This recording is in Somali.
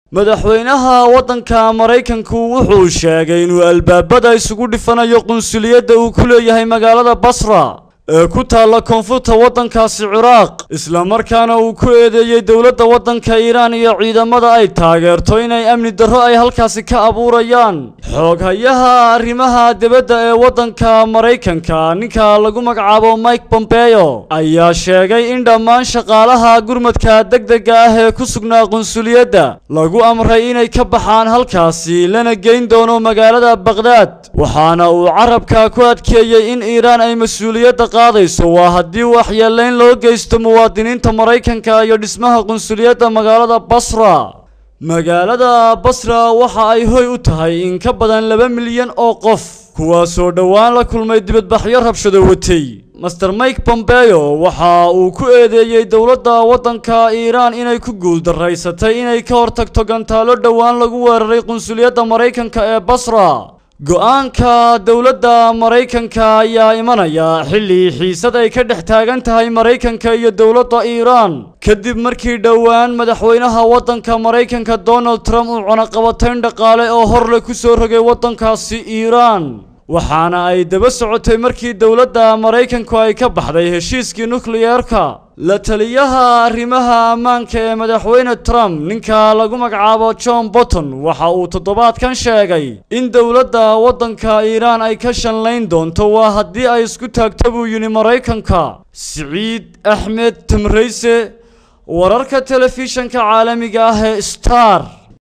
madaxweynaha waddanka maraykanku wuxuu sheegay inuu albaabada isugu dhifanayo qunsuliyadda uu ku leeyahay magaalada basra ee ku taalla koonfurta waddankaasi ciraaq islamarkaana uu ku eedeeyey dowladda waddanka iiraan iyo ciidamada ay taageerto inay amni darro ay halkaasi ka abuurayaan xooghayaha arrimaha dibadda ee waddanka maraykanka ninka lagu magacaabo mike pompeo ayaa sheegay in dhammaan shaqaalaha gurmadka degdega ah ee ku sugnaa qunsuliyadda lagu amray inay ka baxaan halkaasi lana geyn doono magaalada baqhdaad waxaana uu carabka ku adkeeyey in iiraan ay mas-uuliyadda qaadayso waa haddii waxyeelayn loo geysto muwaadiniinta maraykanka iyo dhismaha qunsuliyadda magaalada basra magaalada basra waxa ay hoy u tahay in ka badan laba milyan oo qof kuwaasoo dhowaan la kulmay dibadbaxyo rabshado watay master mike pompeo waxa uu ku eedeeyey dowladda waddanka iiraan inay ku guuldaraysatay inay ka hortagto gantaalo dhowaan lagu weeraray qunsuliyadda maraykanka ee basra go-aanka dowladda maraykanka ayaa imanaya xilli xiisad ay ka dhex taagan tahay maraykanka iyo dowladda iiraan kadib markii dhowaan madaxweynaha waddanka maraykanka donald trump uu cunaqabatayn dhaqaale oo horle ku soo rogay waddankaasi iiraan waxaana ay daba socotay markii dowladda maraykanku ay ka baxday heshiiskii nukliyeerka la taliyaha arrimaha ammaanka ee madaxweyne trump ninka lagu magacaabo john bolton waxa uu toddobaadkan sheegay in dowladda waddanka iiraan ay ka shanlayn doonto waa haddii ay isku taagto buu yidhi maraykanka siciid axmed tamrayse wararka telefishanka caalamiga ah ee star